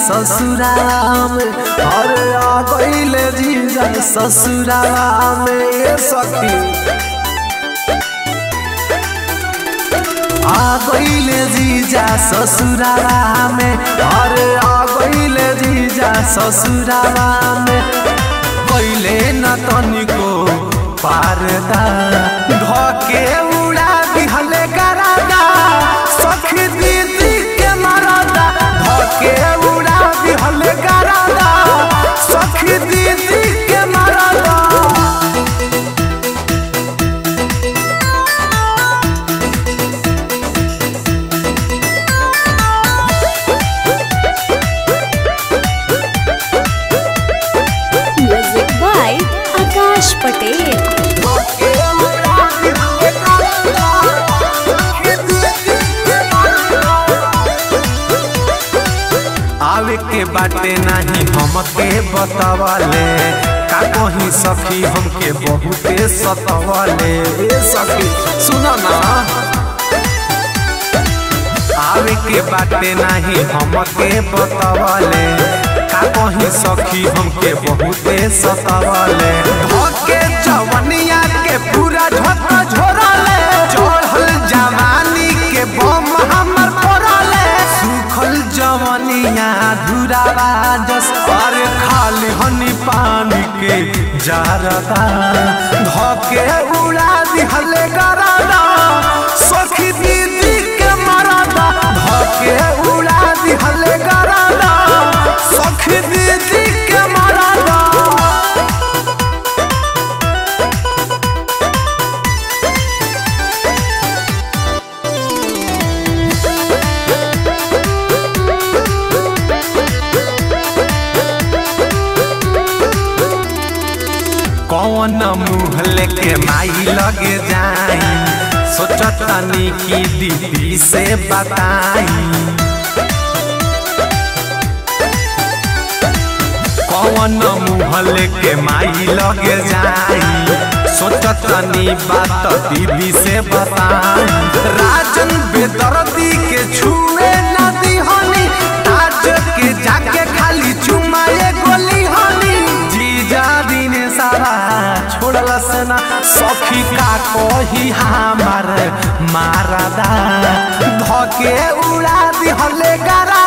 ससुराल में अरे आ गईले जीजा ससुराल में ये सखी आ गईले जीजा ससुराल में अरे आ गईले जीजा ससुराल में गईले न तनिको पारदा धके उड़ा दिहले करादा सखी दीदी के मरदा धके उड़ा दिहले करादा सखी दीदी के मरदा Music by Akash Patel. आवे के बाटे नाही हमके बतावले का कहीं सखी हमके बहुते सतवले ए सखी सुना ना आवे के बाटे नाही हमके बतावले का कहीं सखी हमके बहुते सतवले धके जवनिया के पूरा झक झोरले चढ़ल जवानी के बम हमर फोड़ले सुखल जवनिया धुरावा जस पर खाली हनी पानी के जारदा धके उड़ा दिहले गरादा सखी दीदी के मरादा धके उड़ा दिहले गरादा सखी दीदी के मरादा कौन मुँह लेके माई लगे जाई सोचतनी की दीदी से बताई कौन मुँह लेके माई लगे जाई सोचतनी बात दीदी से बताई राजन बेदर्दी के छुए ना दिहनी आज के जाके खाली चुमाए गोली हनी जीजा दिन सारा छोड़ल ना सखी का कही हमार मारदा धके उड़ा दिहले गरा